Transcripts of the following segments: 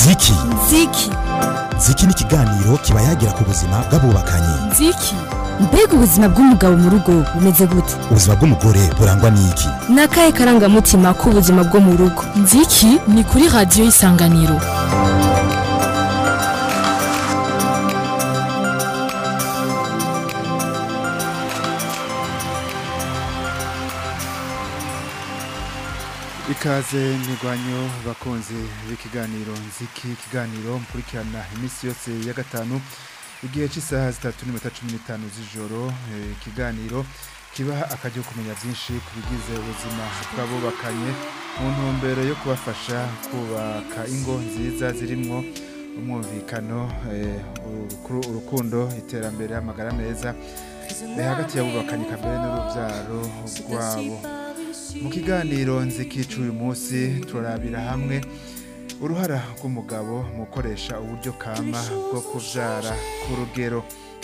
ziki ziki ziki ni ikiganiro kiba yagira ku buzima bw'abubakanye ziki mbega ubuzima bw'umugabo mu rugo bumeze gute ubuzima bw'umugore burangwa n'iki ni akahe karangamutima k'ubuzima bwo mu rugo nziki ni kuri radiyo y'isanganiro ikaze ntirwanyo bakunze b'ikiganiro nziki ikiganiro mukurikirana iminsi yose ya gatanu igihe cy'isaha zitatu n'iminota cumi n'itanu z'ijoro eh, ikiganiro kibaha akajya kumenya byinshi ku bigize ubuzima bw'abubakanye mu ntumbero yo kubafasha kubaka ingo nziza zirimwo umwumvikano eh, urukuru- urukundo iterambere amagara meza eh, hagati y'abubakanye kambere n'urubyaro rwabo mu kiganiro nzikica uyu munsi turarabira hamwe uruhara rw'umugabo mu gukoresha uburyo kama bwo kubyara ku rugero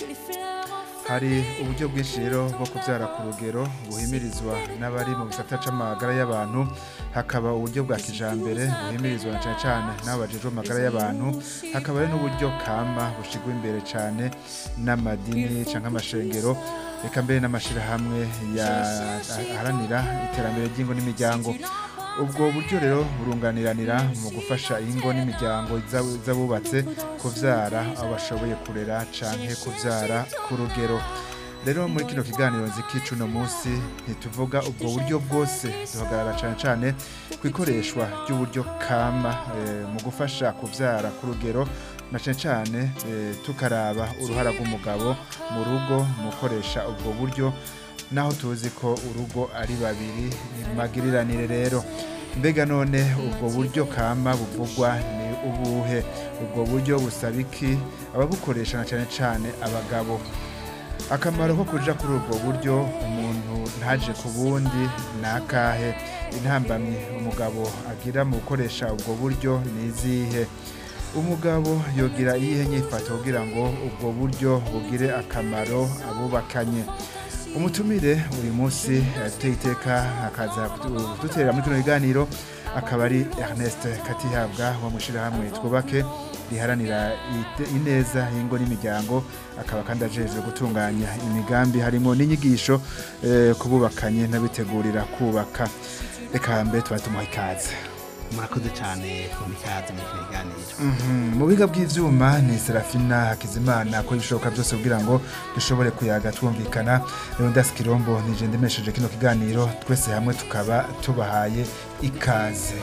hari uburyo bwinshi rero bwo kubyara ku rugero buhimirizwa n'abari mu gisata c'amagara y'abantu hakaba uburyo bwa kijambere buhimirizwa na cyane cyane n'abajejwe amagara y'abantu hakaba hari n'uburyo kama bushigwa imbere cyane n'amadini cyangwa amashengero reka mbere n'amashirahamwe ya- aharanira iterambere ry'ingo n'imiryango ubwo buryo rero burunganiranira mu gufasha ingo n'imiryango z'ab- z'abubatse kubyara abo bashoboye kurera canke kubyara ku rugero rero muri kino kiganiro nzikica uno munsi ntituvuga ubwo buryo bwose duhagarara cyane cyane ku ikoreshwa ry'uburyo kama eh, mu gufasha kubyara ku rugero na cyane cyane eh, tukaraba uruhara rw'umugabo mu rugo mu gukoresha ubwo buryo naho tuzi ko urugo ari babiri ni magiriranire rero mbega none ubwo buryo kama buvugwa ni ubuhe ubwo buryo busaba iki ababukoresha na cyane cyane abagabo akamaro ko kuja kuri ubwo buryo umuntu ntaje ku bundi ni akahe intambamyi umugabo agira mu gukoresha ubwo buryo ni izihe umugabo yogira iyihe nyifato kugira ngo ubwo buryo bugire akamaro abubakanye umutumire buri munsi ateye iteka akaza kuduterera muri kino kiganiro akaba ari Ernest Katihabwa wo mu ishyirahamwe twubake riharanira ite- ineza y'ingo n'imiryango akaba kandi ajejwe gutunganya imigambi harimo n'inyigisho eh, kububakanye n'abitegurira kubaka reka mbere tuba tumuha ikaze murakoze cyane mu ikaze muri kino kiganiro Mhm, mu biga bw'ivyuma ni Serafina Hakizimana ko ibishoboka byose kugira ngo dushobore kuyaga twumvikana Leonidas Kirombo nije ndemesheje kino kiganiro twese hamwe tukaba tubahaye ikaze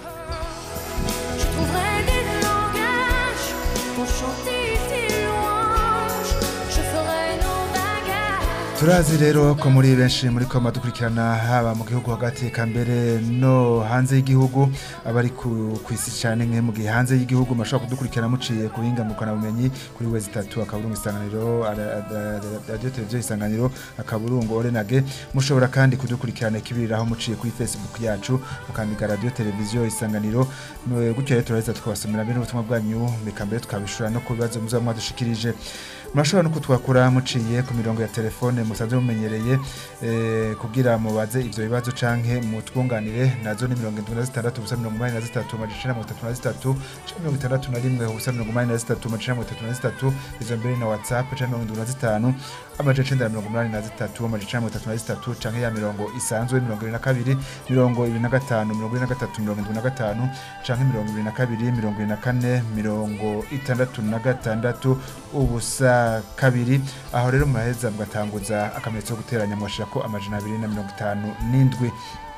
Je trouverai des langages pour chanter tes louanges. Je ferai nos bagages. turazi rero ko muri benshi muri koma dukurikirana haba mu gihugu hagati eka mbere no hanze y'igihugu abari ku ku isi cyane nke mu gihe hanze y'igihugu mashobora kudukurikirana muciye ku buhinga bumenyi kuri wezi itatu akaburungu isanganiro ara- ara- radiyo televiziyo isanganiro akaburungu orenage mushobora kandi kudukurikirana ikibiriraho muciye kuri facebook yacu mukandika radiyo televiziyo isanganiro Mwe- gutyo rero turaheza tukabasomera mbere n'ubutumwa bwanyu reka mbere tukabishura no ku bibazo muzaba mwadushikirije murashobora no kutwakura muciye ku mirongo ya telefone musanzwe mumenyereye eh, kugira mubaze ivyo bibazo canke mutwunganire nazo ni mirongo indwi na zitandatu ubusa mirongo umunani na zitatu amajana mirongo itatu na zitatu canke mirongo itandatu na rimwe ubusa mirongo umunani na zitatu amajana mirongo itatu na zitatu izo mbere na whatsapp canke mirongo indwi na zitanu amajana icenda na mirongo umunani na zitatu amajana mirongo itatu na zitatu canke ya mirongo isanzwe mirongo ibiri na kabiri mirongo ibiri na gatanu mirongo ibiri na gatatu mirongo indwi na gatanu canke mirongo ibiri na kabiri mirongo ibiri na kane mirongo itandatu na gatandatu ubusa kabiri aho rero muraheza mugatanguza akamenyetso ko guteranya mwashirako amajana abiri na mirongo itanu n'indwi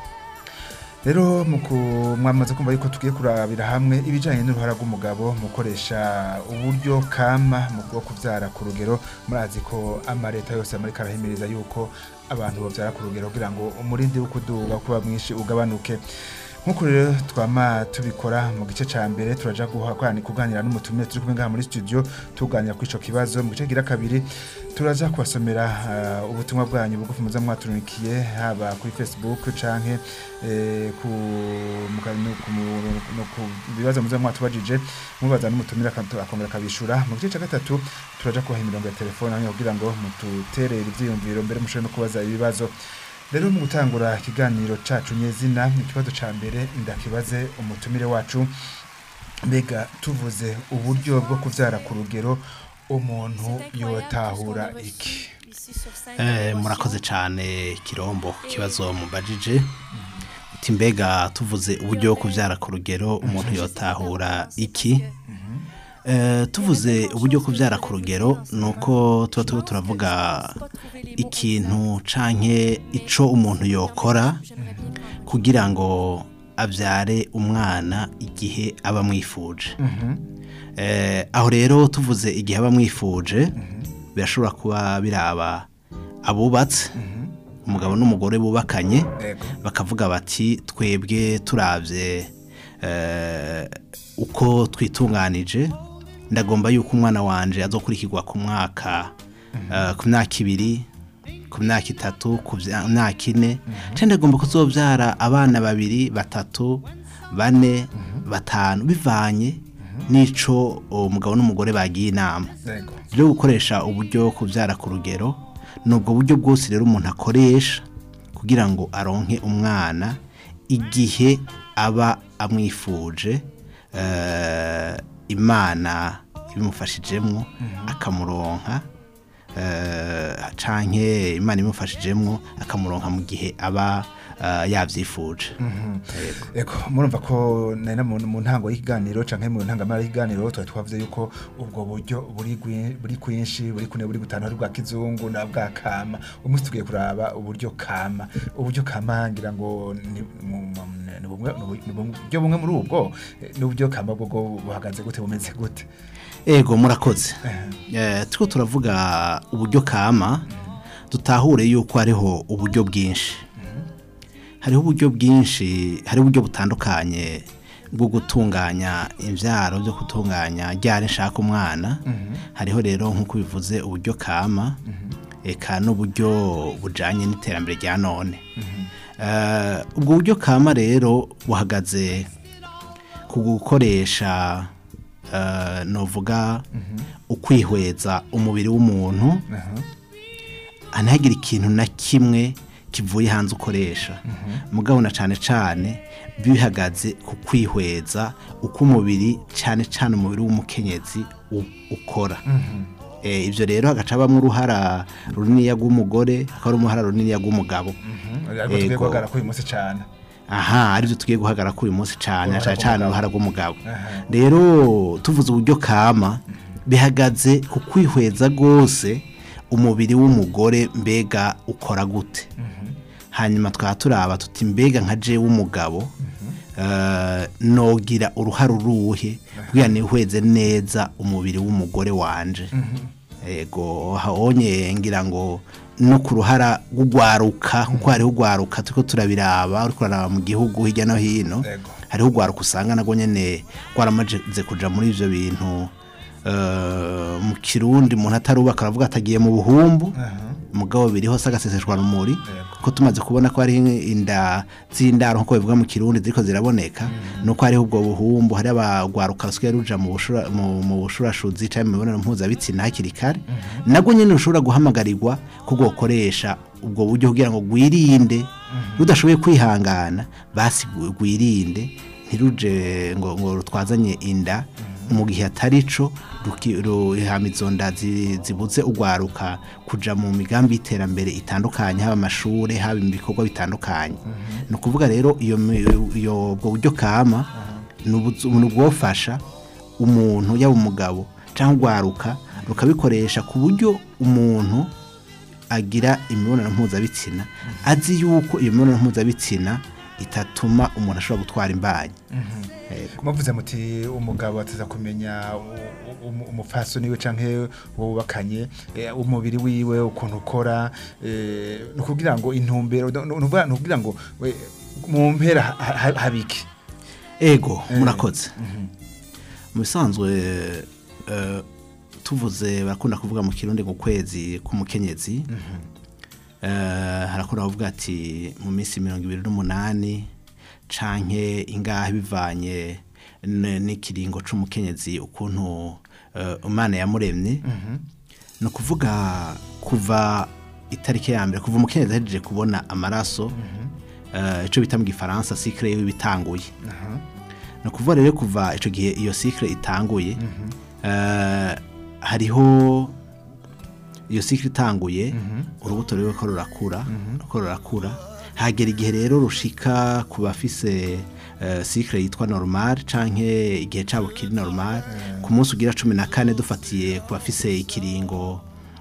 rero muku mwamaze kumva yuko tugiye kurabira hamwe ibijanye n'uruhara rw'umugabo mu gukoresha uburyo kama mu bwo kuvyara ku rugero murazi ko amareta yose muri karahimiriza yuko abantu bavyara ku rugero kugira ngo umurindi wo kuduga kuba mwinshi ugabanuke nk'uko rero twama tubikora mu gice ca mbere turaja guhakorana kuganira n'umutumire turi kumwe ngaha muri studio tuganira kuri ico kibazo mu gice gira kabiri turaja kubasomera uh, ubutumwa bwanyu bugufi muza mwaturunikiye haba kuri facebook canke eh, ku muka- no ku mu- no ku bibazo muza mwatubajije mubaza n'umutumire akatu- akongera akabishura mu gice ca gatatu turaja kubaha imirongo ya telefone hamwe kugira ngo mututerere ivyiyumviro mbere mushobore no kubaza ibibazo rero mu gutangura ikiganiro cacu nyezina ikibazo ca mbere ndakibaze umutumire wacu mbega tuvuze uburyo bwo kubyara ku rugero umuntu yotahura iki Eh, murakoze cyane kirombo ku kibazo mubajije uti mbega tuvuze uburyo bwo kubyara ku rugero umuntu yotahura iki Eh, tuvuze uburyo bwo kubyara ku rugero ni uko tuba turimo turavuga ikintu canke ico umuntu yokora kugira ngo abyare umwana igihe aba amwifuje Eh, aho rero tuvuze igihe aba amwifuje birashobora kuba biraba abubatse umugabo n'umugore bubakanye Yego. bakavuga bati twebwe turabye eh, uko twitunganije ndagomba yuko umwana wanje azokurikirwa ku mwaka eh, ku myaka ibiri ku myaka itatu ku vya- myaka ine cyangwa ndagomba kuzobyara abana babiri batatu bane batanu bivanye n'ico umugabo n'umugore bagiye inama yego rero gukoresha uburyo kubyara ku rugero ni ubwo buryo bwose rero umuntu akoresha kugira ngo aronke umwana igihe aba amwifuje eh, imana ibimufashijemwo akamuronka eh, canke imana imufashijemwo akamuronka mu gihe aba eh, yavyifuje Yego. Eko murumva ko nari na mu mu ntango y'ikiganiro canke mu ntangamara y'ikiganiro twari twavuze yuko ubwo buryo buri gwi- buri kwinshi buri kune buri gutanu hari bwa kizungu na bwa kama umunsi tugiye kuraba uburyo kama uburyo kama ngira ngo ni mu- mu- ni bumwe ni ubu- ni buryo bumwe muri ubwo eh, n'uburyo kama bwo bwo buhagaze gute bumeze gute ego murakoze Eh, turiko turavuga uburyo kama dutahure yuko hariho uburyo bwinshi hariho uburyo bwinshi hariho uburyo butandukanye bwo gutunganya imbyaro byo gutunganya ryari nshaka umwana hariho rero nk'uko bivuze uburyo kama eka n'uburyo bujanye n'iterambere rya none Eh, ubwo buryo kama rero buhagaze ku gukoresha eh, novuga ukwihweza umubiri w'umuntu ntihagire ikintu na kimwe kivuye hanze ukoresha mugabo na cyane cyane bihagaze ku kwihweza uko umubiri cyane cyane umubiri w'umukenyezi u- ukora Eh, ibyo rero hagaca habamo uruhara runiniya rw'umugore hakaba uruhara runiniya rw'umugabo ariko tugiye Ego. guhagarara kuri uyu munsi cane aha aribyo tugiye guhagarara kuri uyu munsi cyane Uruhara cyane cyane rw'umugabo. uruhara rw'umugabo Aha. rero tuvuze uburyo kama bihagaze ku kwihweza rwose umubiri w'umugore mbega ukora gute hanyuma twaba turaba tuti mbega nka je w'umugabo eh, nogira uruhare uruhe kugira nihweze neza umubiri w'umugore wanje ego onye ngira ngo no ku ruhara rw'ugwaruka kuko hariho ugwaruka turiko turabiraba uriko uraraba mu gihugu hirya no hino Ego. hariho ugwaruka usanga nagwo nyene rwaramaze kuja muri ivyo bintu eh, mu kirundi umuntu atarubaka aravuga atagiye mu buhumbu mugabo biriho se agaseseshwa rumuri ko tumaze kubona ko hari inda z'indaro nk'uko bivuga mu kirundi ziriko ziraboneka nuko hariho ubwo buhumbu hari abagwaruka rusigaye ruja mu bushura- mu- mu bushurashuzi canke mu mibonano mpuzabitsina hakiri kare nabwo nyene rushobora guhamagarirwa ko bwokoresha ubwo buryo kugira ngo gwirinde rudashoboye kwihangana basi gwi- gwirinde ntiruje ngo ngo rutwazanye inda mu gihe atari co ruki- ru- hama izo nda zi- zibuze ugwaruka kuja mu migambi y'iterambere itandukanye haba amashure haba mu bikorwa bitandukanye ni ukuvuga rero iyo mi- iyo ubwo buryo kama ni ubuzu- ni ubwofasha umuntu yaba umugabo cyangwa ugwaruka rukabikoresha ku buryo umuntu agira imibonano mpuzabitsina azi yuko iyo mibonano mpuzabitsina itatuma umuntu ashobora gutwara imbanyi Yego. muvuze muti umugabo ateza kumenya u- u- umupfasoni we canke uwo bubakanye eh, umubiri wiwe ukuntu ukora eh, ni ukugira ngo intumbero ni ukuvuga- ni ukugira ngo we, mu mpera ha- ha- habiki ego Eh, murakoze mu bisanzwe eh, tuvuze barakunda kuvuga mu kirundi ngo kwezi k'umukenyezi Eh, harakunda kuvuga ati mu minsi mirongo ibiri n'umunani canke ingahe bivanye n- n'ikiringo c'umukenyezi ukuntu eh, imana yamuremye ni ukuvuga kuva itariki ya mbere kuva umukenyezi ahejeje kubona amaraso eh, ico bita mu gifaransa sikire yiwe bitanguye ni ukuvuga rero kuva icyo gihe iyo sikire itanguye eh, hariho iyo sikire itanguye urubuto rero ko rurakura ruko rurakura hagera igihe rero rushika ku bafise eh, sikire yitwa normal canke igihe cabo kiri normal ku munsi ugira cumi na kane dufatiye ku bafise ikiringo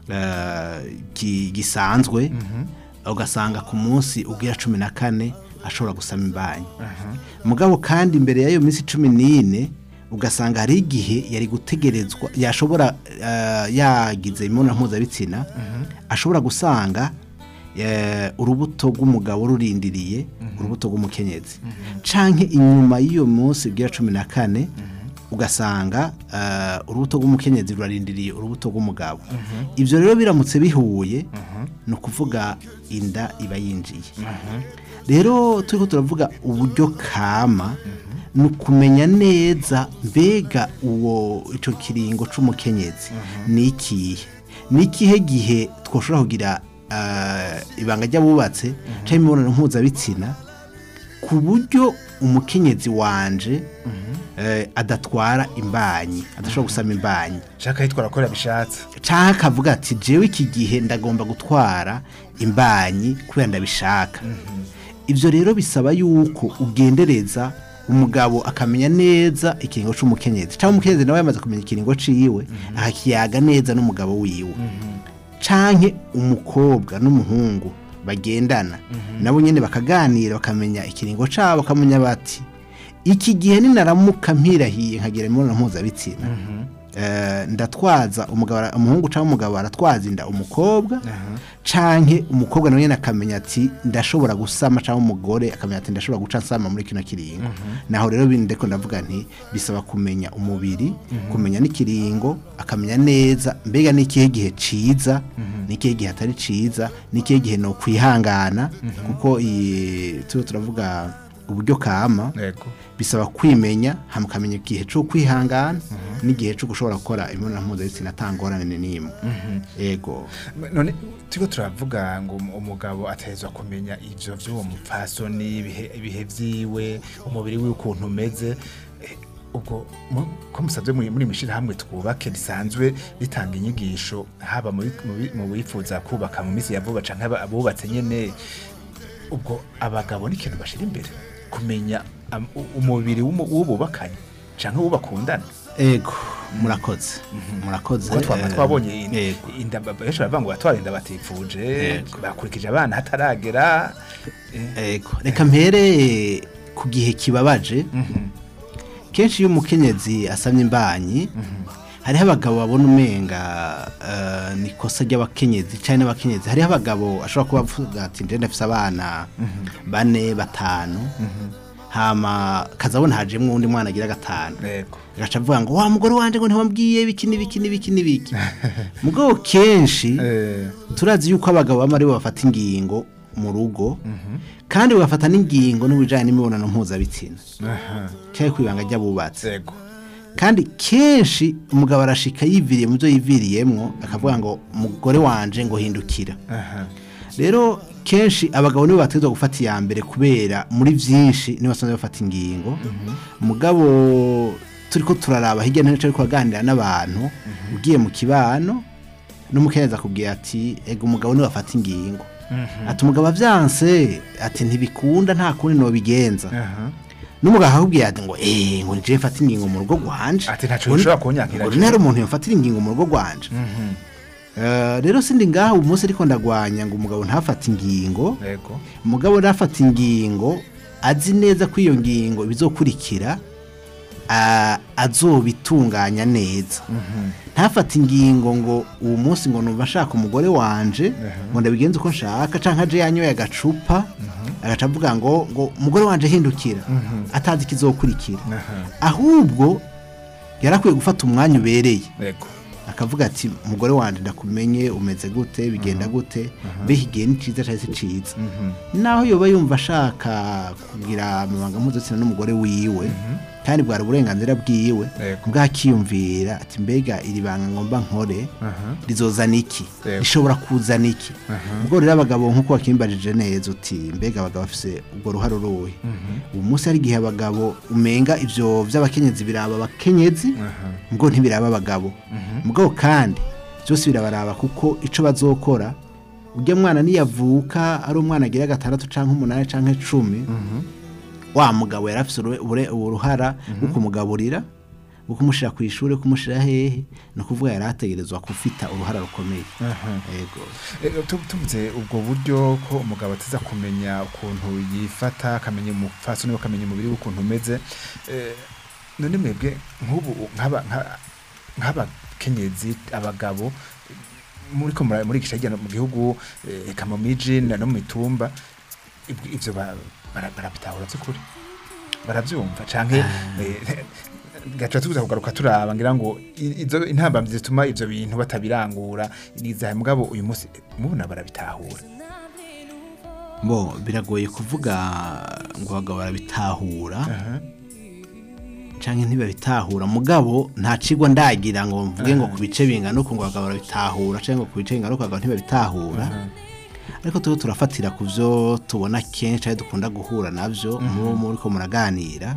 eh, gi- gisanzwe ugasanga ku munsi ugira cumi na kane ashobora gusama imbanyi mugabo kandi imbere y'ayo minsi cumi n'ine ugasanga hari igihe yari gutegerezwa yashobora eh, yagize imibonano mpuzabitsina ashobora gusanga eh, urubuto rw'umugabo rurindiriye urubuto rw'umukenyezi canke inyuma y'iyo munsi ugira cumi na kane ugasanga eh, urubuto rw'umukenyezi rurarindiriye urubuto rw'umugabo ibyo rero biramutse bihuye ni ukuvuga inda iba yinjiye rero turiho turavuga uburyo kama ni ukumenya neza mbega uwo icyo kiringo cy'umukenyezi ni ikihe ni ikihe gihe twashobora kugira eh, ibanga ry'abubatse cyangwa imibonano mpuzabitsina ku buryo umukenyezi wanje eh, adatwara imbanyi adashobora gusama imbanyi shaka yitwara ko yabishatse cyangwa akavuga ati jewe iki gihe ndagomba gutwara imbanyi kubera ndabishaka ibyo rero bisaba yuko ugendereza umugabo akamenya neza ikiringo cy'umukenyezi cyangwa umukenyezi nawe yamaze kumenya ikiringo ciwe akakiyaga neza n'umugabo wiwe canke umukobwa n'umuhungu bagendana nabo nyine bakaganira bakamenya ikiringo cabo bakamenya bati iki gihe ninaramuka mpirahiye nkagira imibonano mpuzabitsina eh, ndatwaza umugabo ara- umuhungu cyangwa umugabo aratwaza inda umukobwa canke umukobwa nawe nyine akamenya ati ndashobora gusama cyangwa umugore akamenya ati ndashobora guca nsama muri kino kiringo naho rero bindeko ndavuga nti bisaba kumenya umubiri kumenya n'ikiringo akamenya neza mbega n'ikihe gihe ciza n'ikihe gihe atari ciza n'ikihe gihe no kwihangana kuko iyi turiho turavuga uburyo kama yego bisaba kwimenya hama ukamenya igihe cyo kwihangana n'igihe cyo gushobora gukora imibonano mpuzabitsina atangorane n'imwe yego none turiko turavuga ngo um- umugabo atahezwa kumenya ivyo vy'uwo mupfasoni ibihe ibihe vyiwe umubiri wiwe ukuntu umeze Eh, ubwo mu- ko musabye muri muri mishirahamwe twubake risanzwe ritanga inyigisho haba muri mu bi- mu bifuza kubaka mu misi ya vuba canke aba- abubatse nyene ubwo abagabo ni ikintu bashira imbere kumenya am- u- umubiri w'umu- w'ububakanye canke w'ubakundana ego murakoze murakoze kuko twaba eh, twabonye in- yego inda benshi baravuga ngo batwara inda batifuje Yego. bakurikije abana hataragera eh, ego reka mpere ku gihe kibabaje kenshi iyo umukenyezi asamye imbanyi hariho abagabo babona umenga eh, ni ikosa ry'abakenyezi cyane n'abakenyezi hariho abagabo ashobora kuba avuga ati njye ndafise abana bane batanu hama kazabona hajemwo undi mwana agira gatanu yego agaca avuga ngo wa mugore wanje ngo ntiwambwiye biki n'ibiki n'ibiki n'ibiki mugabo kenshi Eh, turazi yuko abagabo bamwe aribo bafata ingingo mu rugo kandi bagafata n'ingingo n'ubujyanye n'imibonano mpuzabitsina aha, cyangwa ku ibanga ry'abubatsi yego kandi kenshi umugabo arashika yiviriye mu byo yiviriyemwo akavuga ngo umugore wanje ngo hindukira aha, rero kenshi abagabo nibo bategerezwa gufata iya mbere kubera muri byinshi nibo basanzwe bafata ingingo mugabo turi ko turaraba hirya no hino turi kuganira n'abantu ugiye mu kibano n'umukenyezi akubwira ati ega umugabo niwe afata ingingo ati umugabo avyanse ati ntibikunda nta kundi nobigenza aha. n'umugabo akakubwira ati ngo eh ngo nije mfata ingingo mu rugo rwanje Ati ntaco Ngo- bishobora kunyankira ngo jewe. ntari umuntu yofatira ingingo mu rugo rwanje Eh, rero sindi ngaho uyu munsi ariko ndagwanya ngo umugabo ntafate ingingo yego umugabo nafata ingingo azi neza ko iyo ngingo bizokurikira ah, azobitunganya neza ntafate ingingo ngo uwo munsi ngo numva nshaka umugore wanje ngo ndabigenze uko nshaka canke aje yanyoye agacupa agaca avuga ngo ngo umugore wanje hindukira atazi ikizokurikira ahubwo yarakwiye gufata umwanya ubereye yego akavuga ati umugore wanjye ndakumenye umeze gute bigenda gute mbega igihe ni cyiza cyangwa si cyiza naho yoba yumva ashaka kugira amabanga mpuzabitsina n'umugore wiwe kandi bwari uburenganzira bwiwe Yego. bwakiyumvira ati mbega iri banga ngomba nkore Aha. rizozana iki Yego. rishobora kuzana iki ubwo rero abagabo nk'uko wakimbajije neza uti mbega abagabo bafise ubwo ruhare uruhe ubu munsi hari igihe abagabo umenga ivyo vy'abakenyezi biraba abakenyezi ubwo ntibiraba abagabo mugabo kandi byose birabaraba kuko ico bazokora ujya mwana niyavuka ari umwana agira gatandatu canke umunani canke cumi wa mugabo yari afise uru- ubure- uruhara rwo kumugaburira rwo kumushira ku ishuri kumushira hehe ni ukuvuga yari ategerezwa gufita uruhara rukomeye yego Eh, tu- tuvuze ubwo buryo ko umugabo atiza kumenya ukuntu yifata akamenya umupfasoni we akamenya umubiri we ukuntu umeze eh, none mwebwe nk'ubu nk'aba- nka- nk'abakenyezi abagabo muri ko mura- muri iki hirya no mu gihugu eh, eka mu miji na no mu mitumba ibyo- ivyo ba- bara- barabitahura by'ukuri barabyumva canke eh, gaca tuza kugaruka turaba ngira ngo i- izo intambamyi zituma ivyo bintu batabirangura nizahe mugabo uyu munsi mubona barabitahura bo biragoye kuvuga ngo abagabo barabitahura canke ntibabitahura mugabo nta cigwa ndagira ngo mvuge ngo ku bice bingana uko ngo abagabo barabitahura canke ngo ku bice bingana uko abagabo ntibabitahura ariko tuba turafatira ku byo tubona kenshi aho dukunda guhura nabyo mubo muri ko muraganira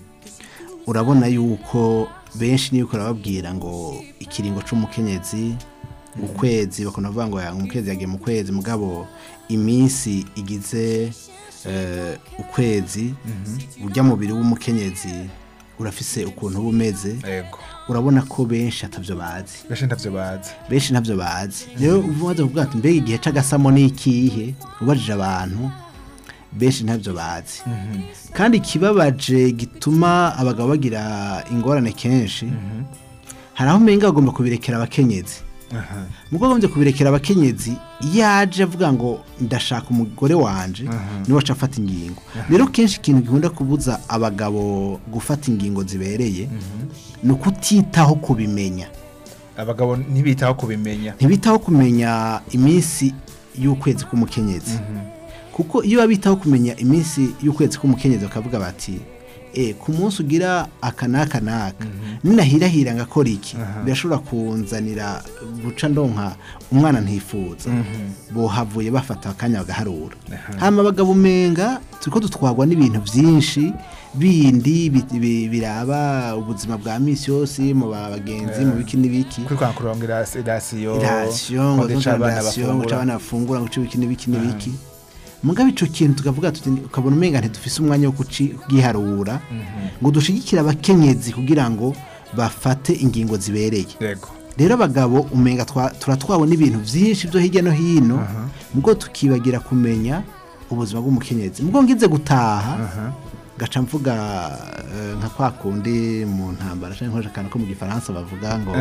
urabona yuko benshi niyo urababwira ngo ikiringo c'umukenyezi ukwezi bakunda kuvuga ngo ya- umukenyezi yagiye mu kwezi mugabo iminsi igize eh, ukwezi urya mubiri w'umukenyezi urafise ukuntu uba umeze yego urabona ko benshi atavyo bazi benshi ntavyo bazi benshi ntabyo bazi rero umaze kuvuga ati mbega igihe c'agasamo ni ikihe ubajije abantu benshi ntabyo bazi kandi ikibabaje gituma abagabo bagira ingorane kenshi hari aho umenga bagomba kubirekera abakenyezi mugo bagombye kubirekera abakenyezi iyo aje avuga ngo ndashaka umugore wanje niwe aca afata ingingo rero kenshi ikintu gikunda kubuza abagabo gufata ingingo zibereye ni ukutitaho kubimenya abagabo ntibitaho kubimenya ntibitaho kumenya iminsi y'ukwezi k'umukenyezi kuko iyo babitaho kumenya iminsi y'ukwezi k'umukenyezi bakavuga bati e ku munsi ugira aka n'aka n'aka ninahirahira ngakora iki birashobora kunzanira guca ndonka umwana ntifuza bohavuye bafata akanya bagaharura hama abagabo umenga turiko dutwarwa n'ibintu byinshi bindi bi- bi- biraba ubuzima bwa misi yose mu ba- bagenzi mu biki n'ibiki kuri kwa kurongera rasiyo irasiyo ngo guca abana rasiyo ngo bafungura abana bafungura ngo ibiki n'ibiki n'ibiki mugabe ico kintu tukavuga tuti ukabona umenga ntidufise umwanya wo kuci- kugiharura ngo dushigikire abakenyezi kugira ngo bafate ingingo zibereye yego rero abagabo umenga twa- turatwawe n'ibintu byinshi byo hirya no hino mugo tukibagira kumenya ubuzima bw'umukenyezi mugo ngize gutaha gaca mvuga eh, nka kwa kundi mu ntambara cyangwa nkoresha akantu ko mu gifaransa bavuga ngo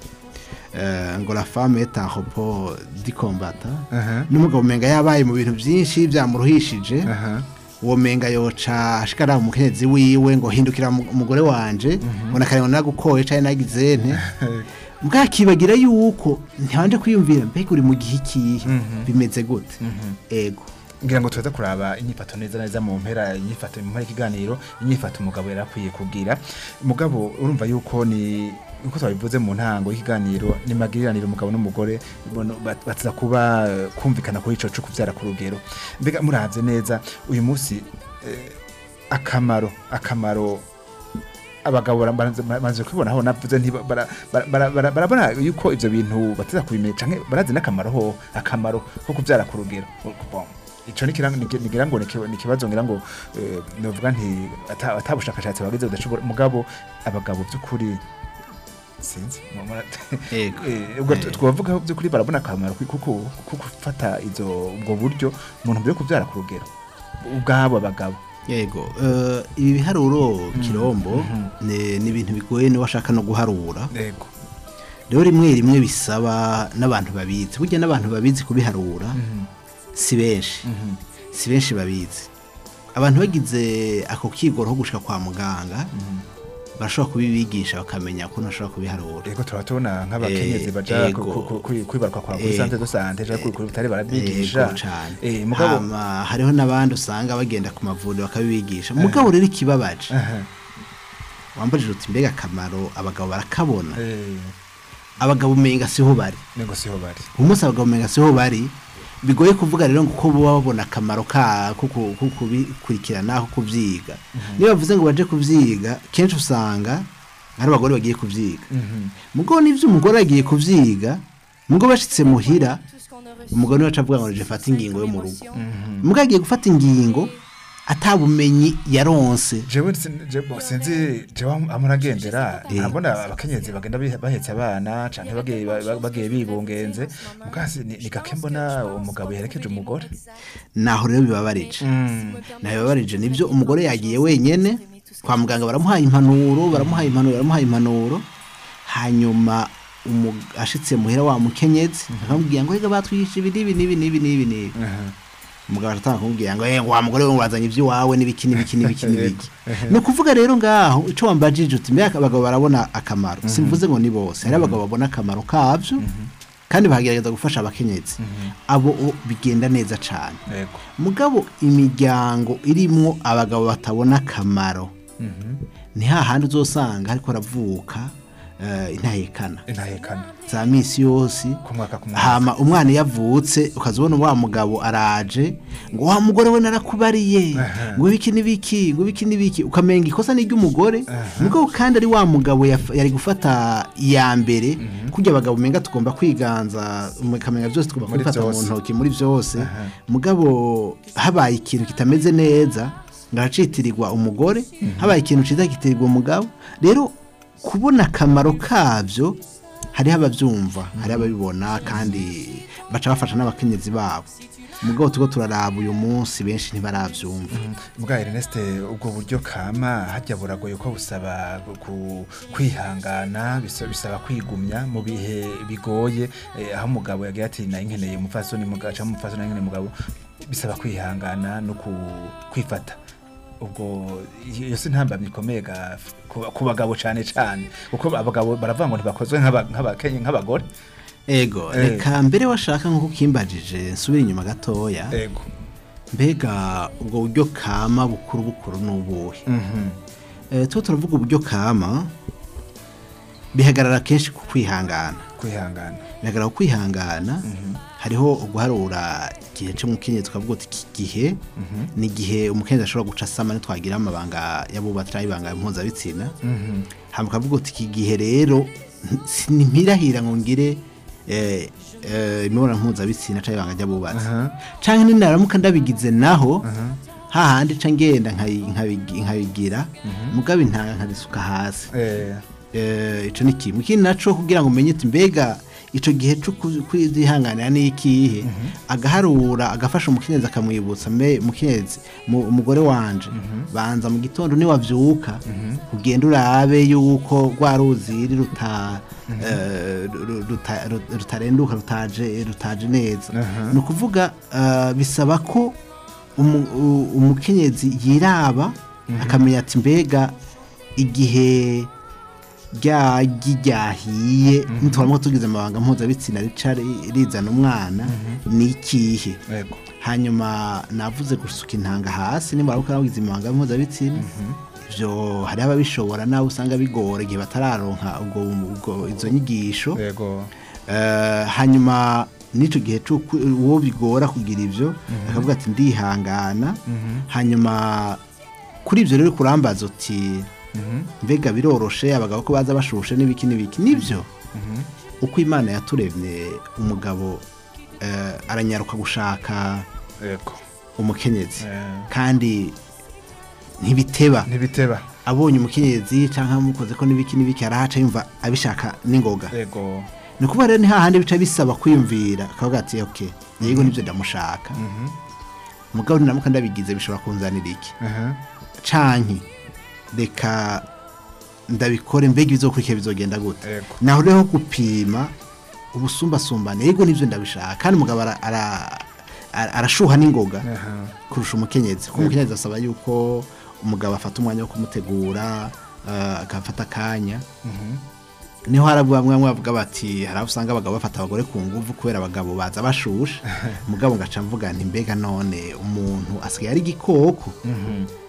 eh, ngo la femme est un repos du combattant Aha. n'umugabo umenga yabaye mu bintu byinshi byamuruhishije aha uwo menga yoca ashikara umukenyezi wiwe ngo hindukira mu- umugore wanje ngo nakarengwa nagukoye cyane nagize nte bwakibagira yuko ntibanje kwiyumvira mbega uri mu gihe ikihe bimeze gute ego ngira ngo tuza kuraba inyifato neza neza mu mpera inyifato mu mpera y'ikiganiro inyifato umugabo yari akwiye kubwira umugabo urumva yuko ni uko twabivuze mu ntango y'ikiganiro ni magiriranire umugabo n'umugore bono bat- batiza kuba eh, kumvikana kuri ico cyo kuvyara ku rugero mbega muravye neza uyu munsi eh, akamaro akamaro abagabo bamaze kubibona aho navuze nti bara- bara- bara- bara- barabona yuko ivyo bintu bateza kubimenya canke barazi n'akamaro ho akamaro ko kuvyara ku rugero Bon, ico ni kirang- ni- nigira ngo ni ki- ni ikibazo ngira ngo eh, novuga nti ata- atabushakashatsi bagize budashobora mugabo abagabo by'ukuri sinzi mu- mu- Ego. Eh, ubwo Eh. twavuga by'ukuri barabona akamaro kuko kuko gufata izo ubwo buryo mu ntumbero yo kuvyara ku rugero ubwabo abagabo yego eh, ibi biharuro kirombo ni ni ibintu bigoye niba washaka no guharura yego rero rimwe rimwe bisaba n'abantu babizi burya n'abantu babizi kubiharura si benshi si benshi babizi abantu bagize ako kigoro ko gushika kwa muganga barashobora kubibigisha bakamenya ukuntu bashobora kubiharura Ego turaba tubona nk'abakenyezi Eh, baja ego. ku- ku- ku- kwibaruka kwa kuri Ego. sante do sante ja kuri kuri bitari Yego barabigisha cane eh mugabo Hama, hariho n'abandi usanga bagenda ku mavuriro bakabibigisha mugabo rero ikibabaje Aha. wambajije uti mbega akamaro abagabo barakabona eh abagabo umenga siho bari nengo siho bari umunsi abagabo umenga siho bari bigoye kuvuga rero ngo uko baba babona akamaro ka ko ku- ko kubikurikirana ko kubyiga niyo bavuze ngo baje kubyiga kenshi usanga ari abagore bagiye kubyiga Mhm. mugo n'ibyo umugore yagiye kubyiga mugo bashitse muhira umugore niwe aca avuga ngo je fata ingingo yo mu rugo mugo agiye gufata ingingo atabumenyi yaronse jewe sin- je- bo, sinzi jewe am- amuragendera Eh. abona abakenyezi bagenda bihe- bahetse abana canke bagiye ba- ba- bagiye bibungenze mugasi ni ni gake mbona umugabo yerekeje umugore naho rero bibabarije naho bibabarije nibyo umugore yagiye wenyene kwa muganga baramuhaye impanuro baramuhaye impanuro baramuhaye impanuro hanyuma umu- ashitse muhira wa mukenyezi akamubwira ngo rega batwigisha ibi n'ibi n'ibi n'ibi n'ibi n'ibi umugabo aratanga kumubwira ngo "Eh, wa mugore we wazanye iby'iwawe n'ibiki n'ibiki n'ibiki n'ibiki ni ukuvuga rero ngaho icyo wambajije uti mbega abagabo barabona akamaro simvuze ngo ni bose hari abagabo babona akamaro kabyo kandi bagerageza gufasha abakenyezi abo o, bigenda neza cyane yego mugabo imiryango irimwo abagabo batabona akamaro ni hahandi uzosanga ariko aravuka eh, intahekana intahekana za misi yose ku mwaka ku mwaka hama umwana iyo avutse ukazibona wa mugabo araje ngo wa mugore we narakubariye ngo ibiki n'ibiki ngo ibiki n'ibiki ukamenga ikosa ni iry'umugore mugabo kandi ari wa mugabo yaf- yari gufata iya mbere kujya abagabo umenga tugomba kwiganza ukamenga byose tugomba Muri kubifata mu byose. ntoki muri byose mugabo habaye ikintu kitameze neza ngahacitirirwa umugore habaye ikintu cyiza kitirirwa umugabo rero kubona akamaro kabyo hariho ababyumva hariho ababibona kandi baca bafasha n'abakenyezi babo mugabo tugo turaraba uyu munsi benshi ntibarabyumva mbwa Ernest ubwo buryo kama hajya buragoye ko busaba ku- kwihangana bisa- bisaba kwigumya mu bihe bigoye eh, aho umugabo yagiye ati nayo nkeneye umupfasoni mugabo cyangwa umupfasoni nayo nkeneye umugabo bisaba kwihangana no ku- kwifata ubwo iyo si ntambamye ikomeye ga- ku ku bagabo cyane cyane kuko abagabo baravuga ngo ntibakozwe nk'aba- nk'abakenye nk'abagore ego Eh. reka mbere washaka nk'uko ukimbajije nsubire inyuma gatoya ego mbega ubwo buryo kama bukuru bukuru ni ubuhe Mhm. Eh, tuba turavuga uburyo kama bihagarara kenshi ku kwihangana kwihangana bihagarara ku kwihangana hariho uguharura igihe cy'umukenyezi tukavuga uti iki gihe ni igihe umukenyezi ashobora guca asama ntitwagira amabanga y'abubatsi cyangwa ibanga mpuzabitsina hanyuma ukavuga uti iki gihe rero ntimpirahira ngo ngire eh, eh, imibonano mpuzabitsina cyangwa ibanga ry'abubatsi Aha. cyangwa ninaramuka ndabigize naho hahandi ca ngenda nkayi- nkabigi- nkabigira mugabe intanga nkabisuka hasi Eh, Eh, ico ni kimwe ikindi naco kugira ngo umenye uti mbega ico gihe cyo ku- kwizihanganira ni ikihe agaharura agafasha umukenyezi akamwibutsa mbe mukenyezi mu- umugore wanje banza mu gitondo niwavyuka ugenda urabe yuko rwa ruziri ruta eh, ru- ruta- ru- rutarenduka rutaje rutaje neza ni ukuvuga eh, bisaba ko umu- u- umukenyezi yiraba akamenya ati mbega igihe ryagi ryahiye ntitubona tugize amabanga mpuzabitsina rica ri- rizana umwana ni ikihe ego hanyuma navuze gusuka intanga hasi nimba ari wagize amabanga mpuzabitsina ibyo hariho ababishobora nawe usanga bigora igihe batararonka ubwo ubwo izo nyigisho ego Eh, hanyuma n'icyo gihe c'uko uwo bigora kugira ibyo akavuga ati ndihangana hanyuma kuri ibyo rero kurambaza uti mbega biroroshe abagabo ko baza bashushe n'ibiki n'ibiki nibyo uko imana yaturemye umugabo eh, aranyaruka gushaka ego umukenyezi Eh. kandi ntibiteba ntibiteba abonye umukenyezi cyangwa amukoze ko n'ibiki n'ibiki arahaca yumva abishaka n'ingoga ego ni ukuvuga rero ni hahandi bica bisaba kwiyumvira akavuga ati ok yego nibyo ndamushaka mugabo ninamuka ndabigize bishobora kunzanira iki aha canke reka ndabikore mbega ibizokurikira bizogenda gute Yego. naho rero gupima ubusumbasumbane yego nibyo ndabishaka kandi umugabo ara- ara- ara- arashuha n'ingoga aha kurusha umukenyezi kuko umukenyezi asaba yuko umugabo afata umwanya wo kumutegura eh, agafata akanya niho hari bamwe bamwe bavuga bati hari aho usanga abagabo bafata abagore ku nguvu kubera abagabo baza bashusha mugabo ngaca mvuga nti mbega none umuntu asigaye ari igikoko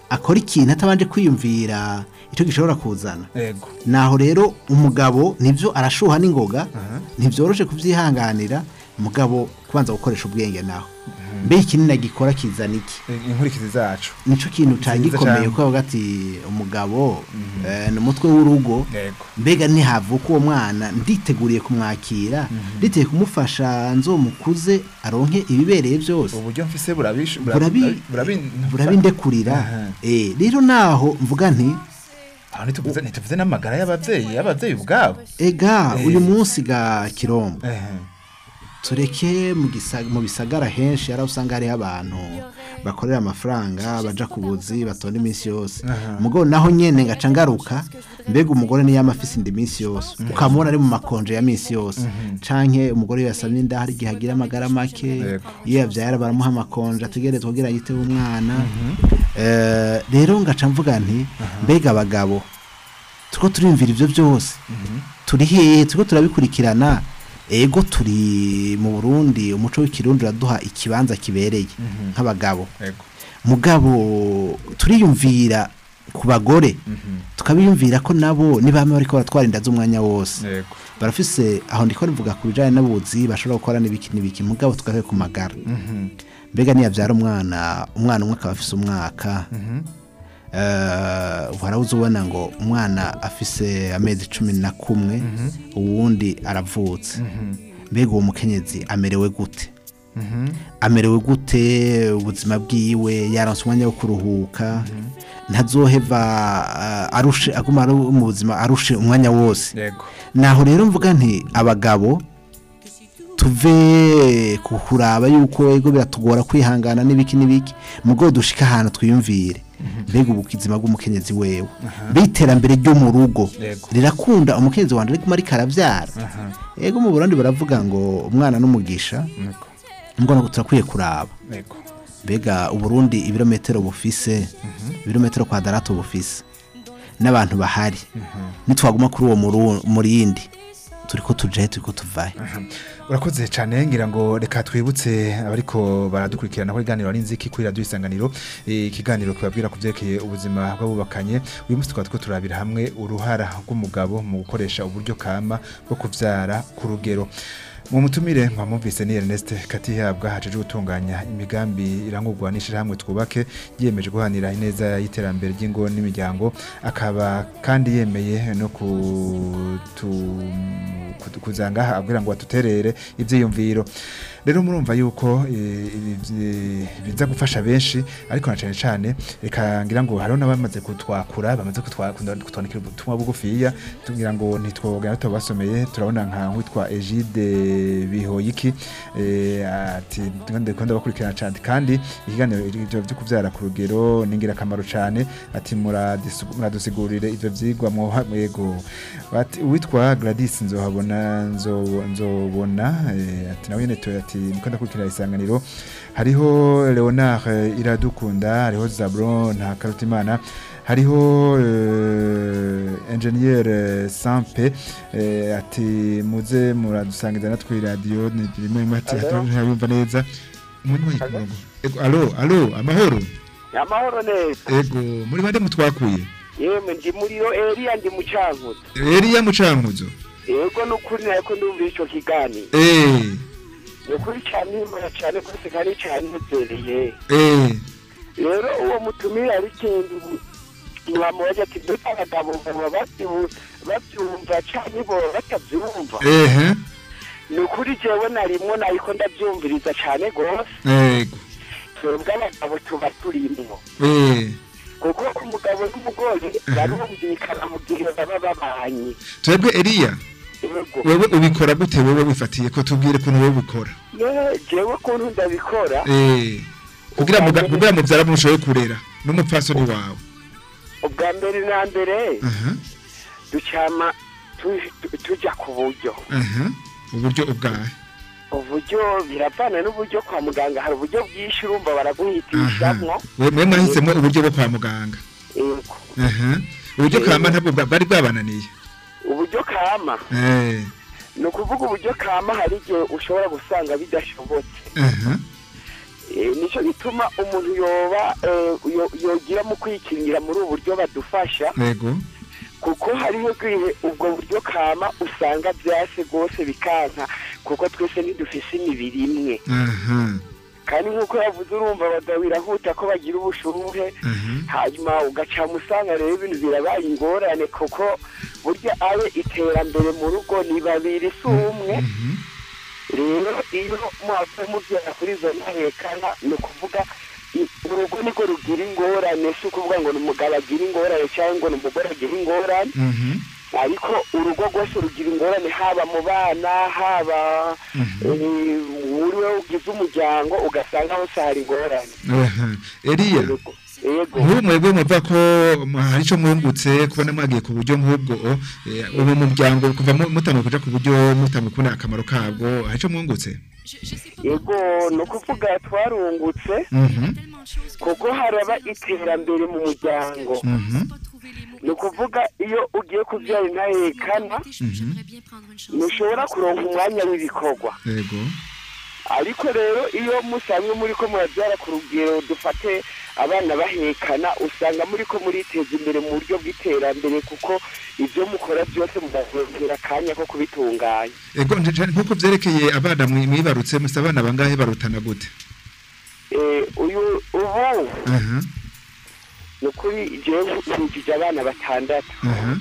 akora ikintu atabanje kwiyumvira icyo gishobora kuzana yego naho rero umugabo nibyo arashuha n'ingoga ntibyoroshe kubyihanganira umugabo kubanza gukoresha ubwenge naho mbe ikinini agikora kizana iki inkurikizi zacu nicyo kintu cyari Nziza gikomeye cane. kuko bavuga ati umugabo eh, ni umutwe w'urugo yego mbega ntihavuka uwo mwana nditeguriye kumwakira nditeye kumufasha nzomukuze aronke ibibereye byose uburyo mfise burabish burabi- burabi burabindekurira Aha. Eh, rero naho mvuga nti aho ntituvuze ntituvuze n'amagara y'abavyeyi y'abavyeyi ubwabo ega Eh. uyu munsi ga kirombo ehe tureke mu gisa- mu bisagara henshi hari aho usanga hariho abantu bakorera amafaranga baja ku buzi batonda iminsi yose umugabo naho nyene ngaca ngaruka mbega umugore niyo yama afise inda iminsi yose ukamubona ari mu makonje ya minsi yose canke umugore iyo yasamye inda hari igihe agira amagara make Yego. iyo yavyara baramuha amakonje ategerezwa kugira yiteho umwana Eh, rero ngaca mvuga nti mbega abagabo turiko turiyumvira ivyo byose turi hehe turiko turabikurikirana ego turi mu burundi umuco w'ikirundi uraduha ikibanza kibereye nk'abagabo yego mugabo turiyumvira ku bagore tukabiyumvira ko nabo nibama bariko baratwara inda z'umwanya wose yego barafise aho ndiko nivuga ku bijanye n'abuzi bashobora gukora n'ibiki n'ibiki mugabo tugahe ku magara mbega niyavyara umwana umwana umwe akaba afise umwaka eh, warabuze ubona ngo umwana afise amezi cumi na kumwe uwundi aravutse mbega uwo mukenyezi amerewe gute amerewe gute ubuzima bwiwe yaronse umwanya wo kuruhuka ntazoheva eh, arushe aguma ari mu buzima arushe umwanya wose yego naho rero mvuga nti abagabo tuve ku kuraba yuko ego biratugora kwihangana n'ibiki n'ibiki mugo dushika ahantu twiyumvire mbega ubukizima bw'umukenyezi wewe mbe iterambere ryo mu rugo Yego. rirakunda umukenyezi wanje ariko ariko aravyara ego mu Burundi baravuga ngo umwana n'umugisha yego mbona turakwiye kuraba yego mbega uburundi ibirometero bufise ibirometero kwadarato bufise n'abantu bahari nitwaguma kuri uwo muru- murindi turiko tujahe turiko tuvahe urakoze cyane ngira ngo reka twibutse abariko baradukurikirana ko iganiro ari nziki kuri radio isanganiro Eh, ikiganiro kibabwira ku byerekeye ubuzima bw'abubakanye uyu munsi tukaba turiko turabira hamwe uruhara rw'umugabo mu gukoresha uburyo kama bwo kuvyara ku rugero mu mutumire mwamumvise ni Ernest Katihabwa hajeje gutunganya imigambi irangurwa n'ishirahamwe twubake yiyemeje guhanira ineza y'iterambere ry'ingo n'imiryango akaba kandi yemeye no kutu, kutu, kuzanga abwira ngo batuterere ivyiyumviro rero murumva yuko eh, ibi- biza gufasha benshi ariko na cane cane reka ngira ngo hariho n'abamaze kutwakura bamaze kutwa- kutwandikira ubutumwa bugufiya tugira ngo ntitwogana tubasomeye turabona nka witwa Egide Bihoyiki eh, ati ndiko ndabakurikirana cyane kandi ikiganiro ivyo byo kuvyara ku rugero ni ingirakamaro cyane ati muradisu- muradusigurire ivyo vyigwa mwoha mwego Bati, uwitwa Gladys nzohabona nzo- nzobona eh, ati nawe nyene tu- ati niko ndakurikira isanganiro hariho Leonard eh, Iradukunda hariho Zabron nta Karutimana hariho uh, engineer eh, Sampe eh, ati muze muradusangiza natwe radio ni rimwe rimwe ati ntabumva neza Umuntu wayi ku murongo. Ego, alo alo amahoro amahoro neza ego muri bande mutwakuye yemwe ndi muriyo eriya ndi mucankuzo Eliya Mucankuzo yego nukuri nariko ndumva ico kiganiro eh nukuri cane imana cane kose kari cane nezereye eh rero uwo mutumire ari kindi mwamubaza ati mbese abagabo baba bavyu- bavyumva canke boba batavyumva eh nukuri jewe narimwo nariko ndavyumviriza cane gose ego twebwe abagabo tuba turimwo eh kuko umugabo n'umugore barumvikana mu gihe baba babanye twebwe Eliya yego wewe ubikora gute wewe wifatiye ko tubwire kuntu wewe ubikora ye jewe kuntu ndabikora eh kugira muga- kugira muvyara mushoboye kurera n'umupfasoni wawe ubwa mbere na mbere aha ducama tu- tu- tuja ku buryo aha uburyo ubwahe uburyo biravana n'uburyo kwa muganga hari uburyo bwinshi urumva aha baraguhitishamwo we mwe mwahisemo uburyo bwo kwa muganga Yego. aha uburyo kamba ntabwo bwa- bwari bwabananiye uburyo kama eh ni ukuvuga uburyo kama hari igihe ushobora gusanga bidashobotse aha Eh, nicyo gituma umuntu yoba eh, yo- yogira mu kwikingira muri ubu buryo badufasha yego kuko hariho igihe ubwo buryo kama usanga byase rwose bikanka kuko twese ntidufise imibiri imwe aha kandi nk'uko yavuze urumva abagabo birahuta ko bagira ubushuhe aha hanyuma ugaca musanga rero ibintu birabaye ingorane kuko burya abe iterambere mu rugo ni babiri si umwe mhm. rero iyo muhavuye mubyara kuri izo ntahekana ni ukuvuga i- urugo niko rugira ingorane si ukuvuga ngo ni umugabo agira ingorane cyangwa ngo ni umugore agira ingorane Mhm. ariko urugo rwose rugira ingorane haba mu bana haba eh, muri we ugize umuryango ugasanga hose hari ingorane Aha. Eliya yego yego nk'ubu mwebwe muva ko mu- hari icyo mwungutse kubona mwagiye ku buryo nk'ubwo eh, ubu muryango kuva mu- mutanguye kuja ku buryo mutanguye kubona akamaro kabwo hari icyo mwungutse yego ni ukuvuga twarungutse Mhm. kuko haraba iterambere mu muryango Mhm. ni ukuvuga iyo ugiye kubyara intahekana ntushobora kuronka umwanya w'ibikorwa yego ariko rero iyo musanzwe muri ko murabyara ku rugero dufate abana bahekana usanga muri ko muriteza imbere mu buryo bw'iterambere kuko ibyo mukora byose mubazongera akanya ko kubitunganya yego nje- nje- nk'uko vyerekeye abana mwi- mwibarutse musa abana bangahe barutana gute Eh, uyu ubu aha ni ukuri jewe nkikije abana batandatu aha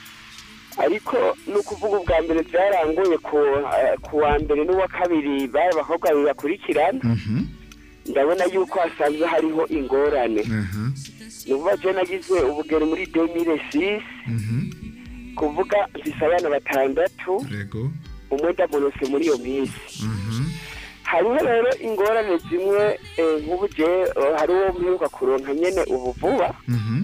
ariko ni ukuvuga ubwa mbere byarangoye ku eh, ku wa mbere n'uwa kabiri bari abakobwa babiri bakurikirana mhm ndabona yuko hasanzwe hariho ingorane aha ni ukuvuga je nagize ubugeni muri 2006 mhm kuvuga mfise abana batandatu yego umwe ndamurose muri iyo minsi mhm hariho rero ingorane zimwe eh, nk'ubu je eh, hari uwo mperuka kuronka nyene ubu vuba mhm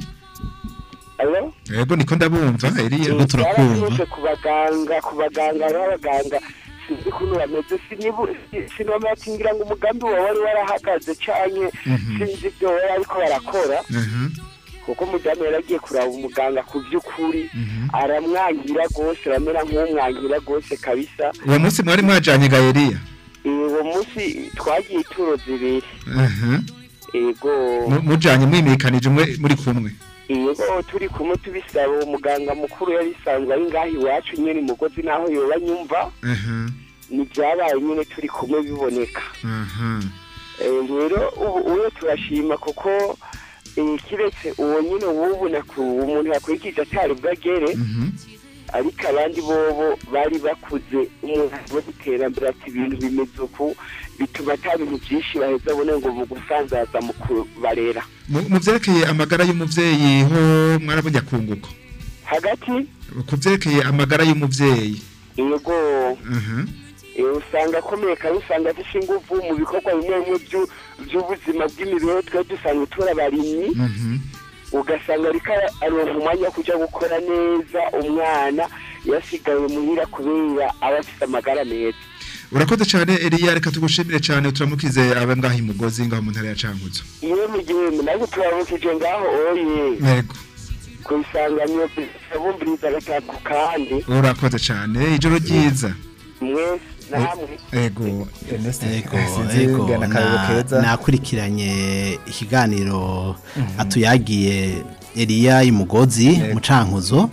alo yego niko ndabumva Eliya Turiko turakumva. byaraturutse ku baganga ku baganga hariho abaganga sinzi ukuntu bameze sinibu si- sinomera ati ngira ngo umugambi wawe wari warahagaze canke Mhm. sinzi ibyo bari ariko barakora aha kuko umudamu yari agiye kuraba umuganga ku by'ukuri mhm aramwangira rwose aramera nk'umwangira rwose kabisa uwo munsi mwari mwajanye ga Eliya Eh, uwo munsi twagiye ituro zibiri aha yego Mu- mujanye mwimikanije umwe muri kumwe yego turi kumwe tubisaba uwo muganga mukuru yari isanzwe ari ngaho iwacu nyine umugozi naho yoba nyumva aha ntibyabaye nyine turi kumwe biboneka aha Eh, rero ubu uwe turashima kuko eh, kiretse uwo nyine w'ubu naku- umuntu yakurikije atari bwagere mhm ariko abandi bobo bari bakuze umuntu wo iterambere ati ibintu bimeze uku bituma ata bintu byinshi baheza abone ngo mu gusanzaza mu kubarera mu mu vyerekeye amagara y'umuvyeyi ho mwarabonye akunguko hagati ku vyerekeye amagara y'umuvyeyi yego aha eh, usanga akomeye kandi usanga afite ingufu mu bikorwa bimwe bimwe byu- by'ubuzima bw'imibereho twe dusanzwe turi abarimyi mhm ugasanga ariko ara- aronka umwanya wo kujya gukora neza umwana yasigaye muhira kubera aba afite amagara meza urakoze cyane Eliya reka tugushimire cyane turamukize abe ngaho imugozi ngaho mu ntara ya Cankuzo iyo mu gihe nabwo turabukije ngaho oye yego ku isanganiro bumbiriza gatatu kandi urakoze cyane ijoro ryiza mwese namwe yego Ego, sinzi ego, ngana akarero na- keza nakurikiranye ikiganiro atuyagiye Eliya imugozi mu cankuzo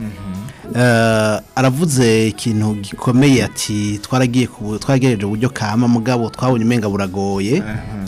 Eh, aravuze ikintu gikomeye ati twaragiye ku twaragereje uburyo kama mugabo twabonye umenga buragoye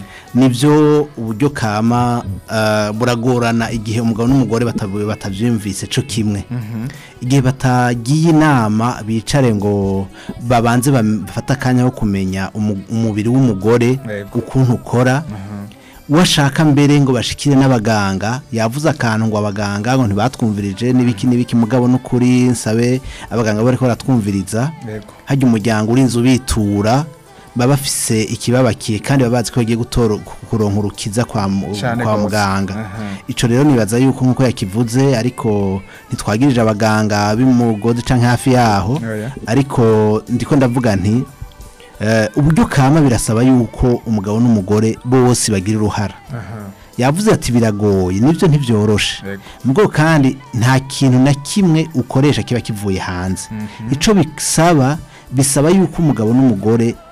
nibyo uburyo kama eh, buragorana igihe umugabo n'umugore batavuye batavyumvise co kimwe igihe batagiye inama bicare ngo babanze bafate akanya ko kumenya umu- umubiri w'umugore Yego. ukuntu ukora washaka mbere ngo bashikire n'abaganga yavuze akantu ngo abaganga ngo ntibatwumvirije n'ibiki n'ibiki mugabo n'ukuri nsabe abaganga bariko baratwumviriza yego hajya umuryango urinze ubitura baba bafise ikibabakiye kandi baba bazi ko bagiye gutora kuronka urukiza kwa, mu- Cane kwa gose. muganga Aha. ico rero nibaza yuko nkuko yakivuze ariko ntitwagirije abaganga b'imugozi canke hafi yaho Oya. ariko ndiko ndavuga nti eh, uburyo kama birasaba yuko umugabo n'umugore bose bagira uruhara aha yavuze ati biragoye nibyo ntibyoroshe Yego. mugo kandi nta kintu na kimwe ukoresha kiba kivuye hanze ico bisaba bisaba yuko umugabo n'umugore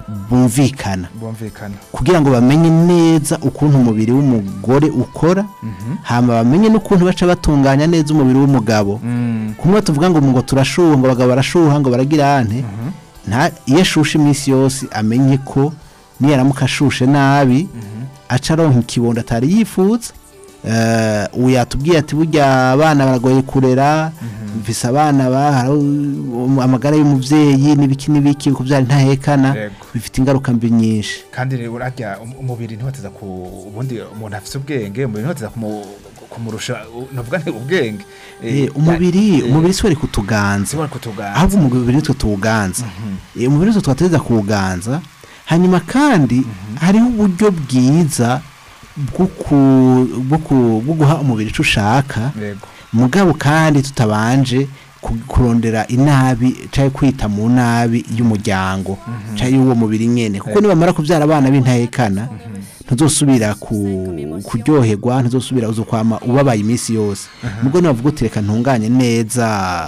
bumvikana bumvikana kugira ngo bamenye neza ukuntu umubiri w'umugore ukora hama bamenye n'ukuntu baca batunganya neza umubiri w'umugabo Mm, kumwe tuvuga ngo ngo turashuha ngo abagabo barashuha ngo baragira ante nta iyo ashushe iminsi yose amenye ko niyaramuka ashushe nabi aca aronka ikibondo atari yifuza Eh, ubu yatubwiye ati burya abana baragoye kurera mvise abana bahara amagara y'umubyeyi n'ibiki n'ibiki kubyara ntahekana Yego. bifite ingaruka mbi nyinshi kandi rero urarya um- umubiri ntiwateza ku ubundi umuntu afite ubwenge umubiri ntiwateza kumu- kumurusha u- navuga nti ubwenge Eh, umubiri umubiri si wari kutuganza siwari kutuganza ahubwo umubiri nitwe tuwuganza Eh, umubiri nitwe twatereza kuwuganza hanyuma kandi hariho uburyo bwiza bwo ku- bwo ku- bwo guha umubiri icyo ushaka yego mugabo kandi tutabanje ku- kurondera inabi cyangwa kwita mu nabi y'umuryango cyangwa y'uwo mubiri nyine kuko nibamara kubyara abana b'intahekana ntuzosubira ku- kuryoherwa ntuzosubira uza kwama ubabaye iminsi yose nubwo navuga uti reka ntunganye neza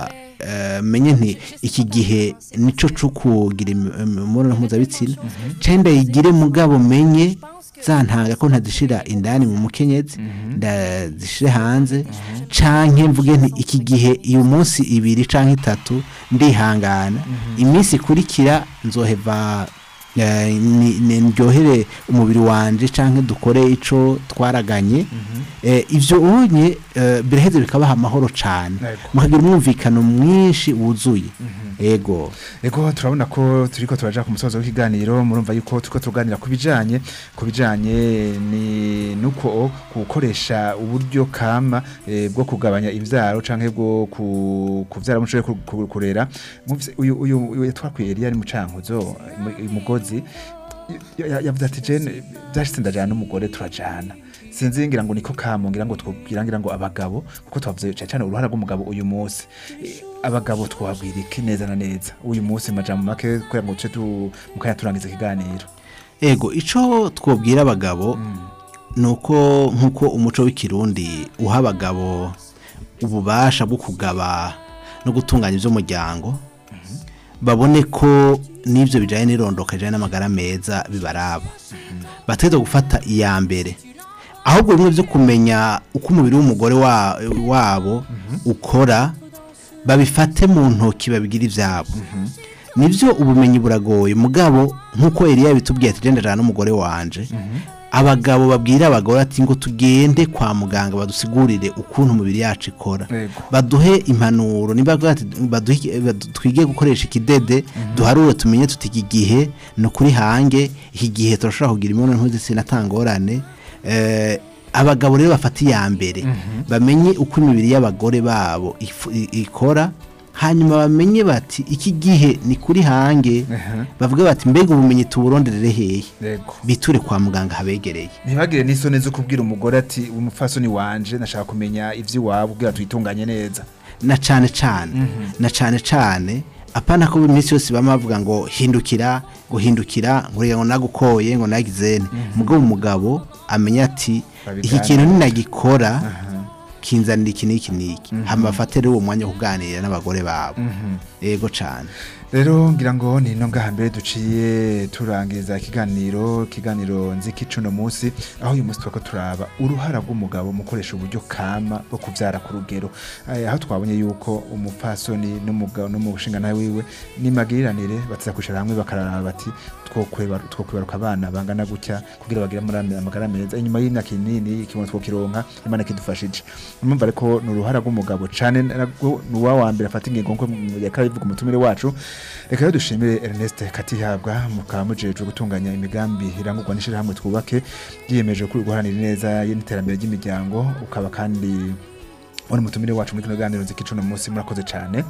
eh, menye nti iki gihe nico cyo kugira im- imibonano mpuzabitsina cyangwa ndayigire mugabo menye zantanga ko ntazishira indani mu mukenyezi ndazishire hanze canke mvuge nti iki gihe uyu munsi ibiri canke itatu ndihangana iminsi ikurikira nzoheva eh, ni- ni- ndyohere umubiri wanje canke dukore ico twaraganye Eh, ivyo onye eh, biraheze bikabaha amahoro cane Yego. mukagira umwumvikano mwinshi wuzuye ego Ego turabona ko turiko turaja ku musozo w'ikiganiro murumva yuko turiko tuganira ku bijanye ku bijanye ni nuko gukoresha uburyo kama eh, bwo kugabanya ivyaro canke bwo ku- kuvyara mushoboye ku- ku- kurera Muvise- uyu uyu uyu yatwakwiye Elia ari mu cankuzo mu- umugozi ya- ya- yavuze ati jene byashitse ndajana n'umugore turajana sinzi ngira ngo niko kamo ngira ngo twubwira ngira ngo abagabo kuko twavuze cyane cyane uruhara rw'umugabo uyu munsi Eh, abagabo twabwira iki neza na neza uyu munsi majambo make kugira ngo tuce tu mukanya turangiza ikiganiro ego ico twobwira abagabo nuko nkuko umuco w'ikirundi uha abagabo ububasha bwo kugaba no gutunganya iby'umuryango babone ko n'ibyo bijyanye n'irondoka bijyanye n'amagara meza bibaraba bategereza gufata iya mbere ahubwo bimwe byo kumenya uko umubiri w'umugore wa- wabo ukora babifate mu ntoki babigira ibyabo nibyo ubumenyi buragoye mugabo nk'uko Eliya yabitubwiye ati genda jana n'umugore wanje abagabo babwira abagore ati ngo tugende kwa muganga badusigurire ukuntu umubiri yacu ikora Yego. baduhe impanuro niba bavuga ati baduhe iki- badu- twige gukoresha ikidede duharure tumenye tuti iki gihe ni ukuri hange iki gihe turashobora kugira imibonano mpuzabitsina atangorane eh, abagabo rero bafata iya mbere bamenye uko imibiri y'abagore babo ifu- i- ikora hanyuma bamenye bati iki gihe ni kuri hange bavuga bati mbega ubumenyi tuburonderere hehe yego biture kwa muganga habegereye ntibagire n'isoni zo kubwira umugore ati umupfasoni wanje nashaka kumenya ivy'iwabo kugira tuyitunganye neza na cane cane na cane cane apana ko iminsi yose bama bavuga ngo hindukira ngo hindukira ngo rega ngo nagukoye ngo nagizene mugabo umugabo amenya ati iki Babigane. kintu ninagikora kinzanira iki n'iki n'iki hama bafate rero uwo mwanya wo kuganira n'abagore babo yego cane rero ngira ngo ni no ngaha mbere duciye turangiza ikiganiro ikiganiro nziki cuno munsi aho uyu munsi twako turaba uruhara rw'umugabo mu gukoresha uburyo kama bwo kubyara ku rugero Eh, aho twabonye yuko umupfasoni n'umugabo no mu bushinga wiwe n'imagiriranire bataza kwicara hamwe bakaraba bati twokwibaruka twokwibaruka abana bangana gutya kugira bagire amara- amagara meza inyuma y'imyaka minini ikibono twokironka imana kidufashije numva ariko ni uruhara rw'umugabo cane nabwo ni uwa wa mbere afata ingingo nko yakaba bivuga umutumire wacu reka rero dushimire Ernest Katihabwa mukaba mujejwe gutunganya imigambi irangurwa n'ishirahamwe twubake yiyemeje kuri guharanira neza n'iterambere ry'imiryango ukaba kandi uri umutumire wacu muri kino kiganiro nziki no munsi murakoze cane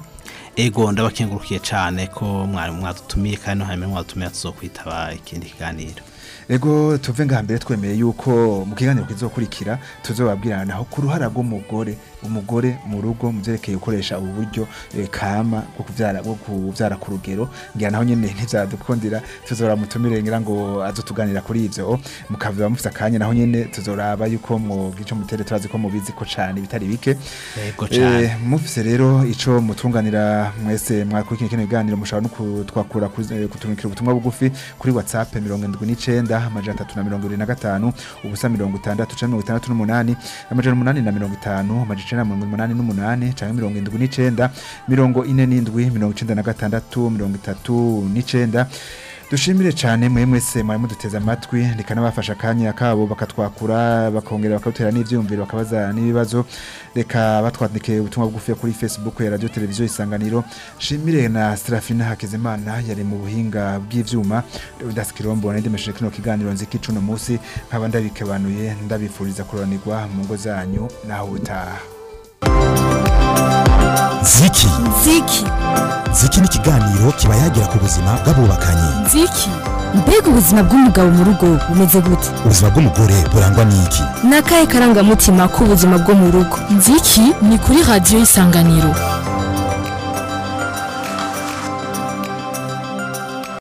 ego ndabakengurukiye cane ko mwari mwadutumiye kandi no hanyuma mwadutumiye tuzokwitaba ikindi kiganiro ego tuve ngaha mbere twemeye yuko mu kiganiro kizokurikira tuzobabwirana naho ku ruhara rw'umugore umugore mu rugo mu byerekeye gukoresha ubu buryo eh, kama bwo kuvyara bwo kuvyara ku rugero ngira naho nyene ntivyadukundira tuzora mutumire ngira ngo azotuganira kuri ivyo mukava mufite akanya naho nyene tuzoraba yuko mu gico mutere turazi ko mubizi ko cane bitari bike Yego cane. Eh, mufise rero ico mutunganira mwese mwakurikira kino biganiro mushobora no kutwakura kuzi- kutumikira ubutumwa bugufi kuri whatsapp mirongo indwi n'icenda amajana atatu na mirongo ibiri na gatanu ubusa mirongo itandatu canke mirongo itandatu n'umunani amajana umunani na mirongo itanu amajana icenda na mirongo umunani n'umunani canke mirongo indwi n'icenda mirongo ine n'indwi mirongo icenda na gatandatu mirongo itatu n'icenda dushimire cyane mwe mwese mwari muduteze amatwi rikanabafasha akanya kabo bakatwakura bakongera bakadutera n'ivyumviro bakabaza n'ibibazo reka batwandike ubutumwa bugufi kuri facebook ya radio televiziyo isanganiro shimire na Serafina Hakizimana yari mu buhinga bw'ivyuma Leonidas Kirombo ndemesheje kino kiganiro nziki cuno musi nkaba ndabikebanuye ndabifuriza kuronirwa mu ngo zanyu naho utaha ziki ziki ziki ni ikiganiro kiba yagira ku buzima bw'abubakanye nziki mbega ubuzima bw'umugabo mu rugo bumeze gute ubuzima bw'umugore burangwa n'iki ni akahe karangamutima k'ubuzima bwo mu rugo nziki ni kuri radiyo isanganiro